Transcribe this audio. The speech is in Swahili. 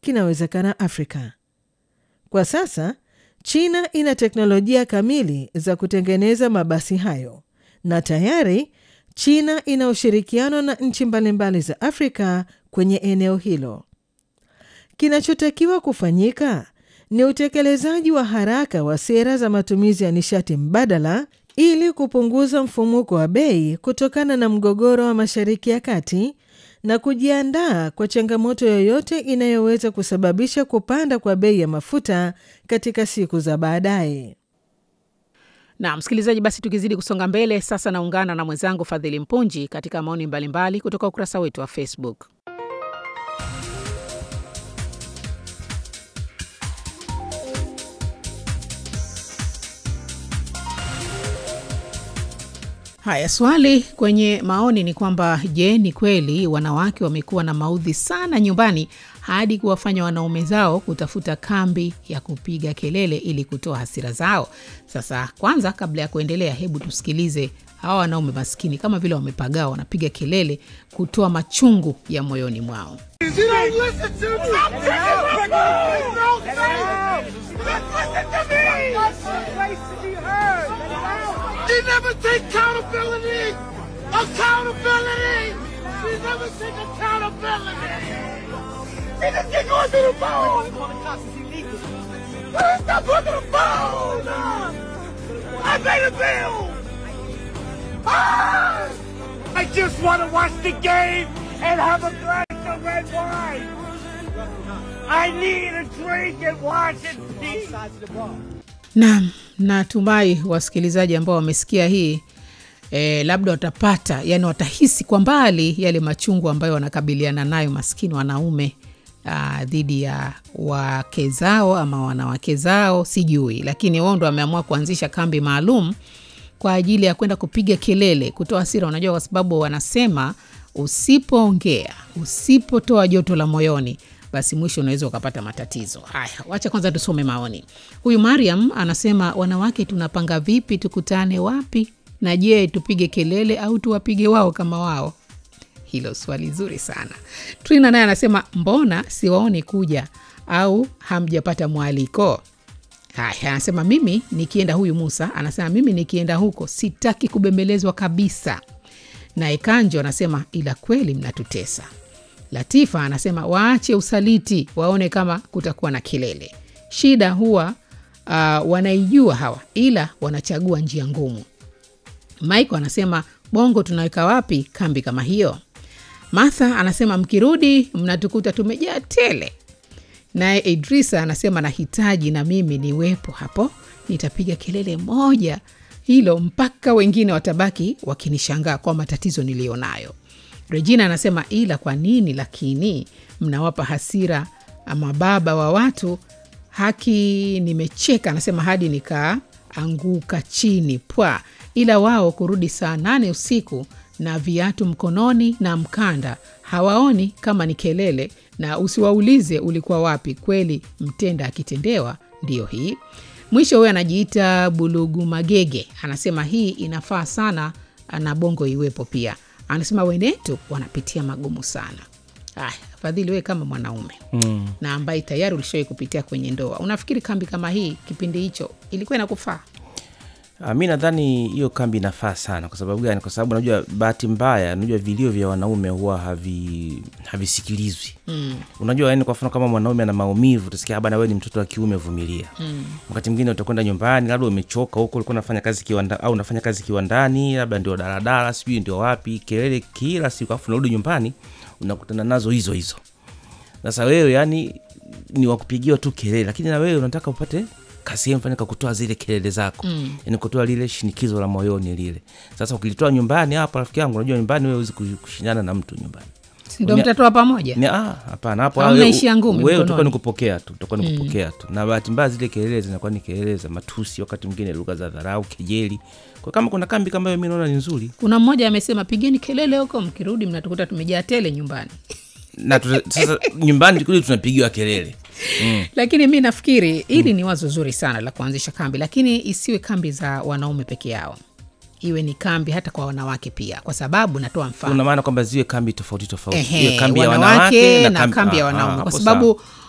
kinawezekana Afrika. Kwa sasa China ina teknolojia kamili za kutengeneza mabasi hayo na tayari China ina ushirikiano na nchi mbalimbali za Afrika kwenye eneo hilo. Kinachotakiwa kufanyika ni utekelezaji wa haraka wa sera za matumizi ya nishati mbadala ili kupunguza mfumuko wa bei kutokana na mgogoro wa Mashariki ya Kati na kujiandaa kwa changamoto yoyote inayoweza kusababisha kupanda kwa bei ya mafuta katika siku za baadaye. Na msikilizaji, basi tukizidi kusonga mbele sasa, naungana na mwenzangu Fadhili Mpunji katika maoni mbalimbali kutoka ukurasa wetu wa Facebook. Haya, swali kwenye maoni ni kwamba je, ni kweli wanawake wamekuwa na maudhi sana nyumbani hadi kuwafanya wanaume zao kutafuta kambi ya kupiga kelele ili kutoa hasira zao? Sasa kwanza, kabla ya kuendelea, hebu tusikilize hawa wanaume maskini, kama vile wamepagaa, wanapiga kelele kutoa machungu ya moyoni mwao. They never take accountability! Accountability! They never take accountability! They just get going to the phone! Stop going to the phone! I made a bill! Ah! I just want to watch the game and have a glass of red wine! I need a drink and watch it, please! Naam, natumai wasikilizaji ambao wamesikia hii e, labda watapata yani, watahisi kwa mbali yale machungu ambayo wanakabiliana nayo maskini wanaume aa, dhidi ya wake zao ama wanawake zao, sijui, lakini wao ndo wameamua kuanzisha kambi maalum kwa ajili ya kwenda kupiga kelele, kutoa hasira. Unajua, kwa sababu wanasema usipoongea, usipotoa joto la moyoni basi mwisho unaweza ukapata matatizo haya. Wacha kwanza tusome maoni. Huyu Mariam anasema, wanawake tunapanga vipi, tukutane wapi, na je, tupige kelele au tuwapige wao kama wao? Hilo swali zuri sana. Trina naye anasema, mbona siwaoni kuja au hamjapata mwaliko? Haya, anasema mimi nikienda, huyu Musa anasema mimi nikienda huko sitaki kubembelezwa kabisa. Naye Kanjo anasema ila kweli mnatutesa. Latifa anasema waache usaliti, waone kama kutakuwa na kelele. Shida huwa uh, wanaijua hawa, ila wanachagua njia ngumu. Michael anasema Bongo tunaweka wapi kambi kama hiyo? Martha anasema mkirudi mnatukuta tumejaa tele. Naye Idrisa anasema nahitaji na mimi niwepo hapo, nitapiga kelele moja hilo mpaka wengine watabaki wakinishangaa kwa matatizo niliyonayo. Regina anasema ila kwa nini lakini mnawapa hasira mababa wa watu? Haki nimecheka, anasema hadi nikaanguka chini pwa, ila wao kurudi saa nane usiku na viatu mkononi na mkanda hawaoni kama ni kelele, na usiwaulize ulikuwa wapi. Kweli mtenda akitendewa ndiyo hii. Mwisho huyo anajiita Bulugu Magege anasema hii inafaa sana na Bongo iwepo pia anasema wenetu wanapitia magumu sana. Aya, Fadhili, we kama mwanaume mm. na ambaye tayari ulishawai kupitia kwenye ndoa, unafikiri kambi kama hii kipindi hicho ilikuwa inakufaa? Uh, mi nadhani hiyo kambi inafaa sana. Kwa sababu gani? Kwa sababu najua bahati mbaya, najua vilio vya wanaume huwa havi havisikilizwi mm. Unajua, yani kwa mfano kama mwanaume ana maumivu, utasikia bana, wewe ni mtoto wa kiume, vumilia mm. Wakati mwingine utakwenda nyumbani, labda umechoka huko, ulikuwa unafanya kazi kiwanda, au unafanya kazi kiwandani, labda ndio daladala, sijui ndio wapi, kelele kila siku, afu unarudi nyumbani unakutana nazo hizo hizo. Sasa wewe yani ni wakupigiwa tu kelele, lakini na wewe unataka upate kasehemu fanya kakutoa zile kelele zako mm. yani kutoa lile shinikizo la moyoni lile. Sasa ukilitoa nyumbani hapa, rafiki yangu, unajua nyumbani wewe huwezi kushindana na mtu nyumbani, ndo mtatoa pamoja. Ni ah, hapana, hapo Au mnaishia ngumi wewe mkononi? utakuwa ni kupokea tu, utakuwa ni kupokea tu, na bahati mbaya zile kelele zinakuwa ni kelele za matusi, wakati mwingine lugha za dharau, kejeli. Kwa kama kuna kambi kama hiyo, mimi naona ni nzuri Kuna mmoja amesema pigeni kelele huko, mkirudi mnatukuta tumejaa tele nyumbani. na tuta, sasa nyumbani kule tunapigiwa kelele mm. Lakini mi nafikiri hili mm. ni wazo zuri sana la kuanzisha kambi, lakini isiwe kambi za wanaume peke yao, iwe ni kambi hata kwa wanawake pia, kwa sababu natoa mfano una maana kwamba ziwe kambi tofauti tofauti, Ehe, iwe kambi ya wanawake wanawake na kambi ya ah, wanaume, ah, kwa hapo sababu sawa.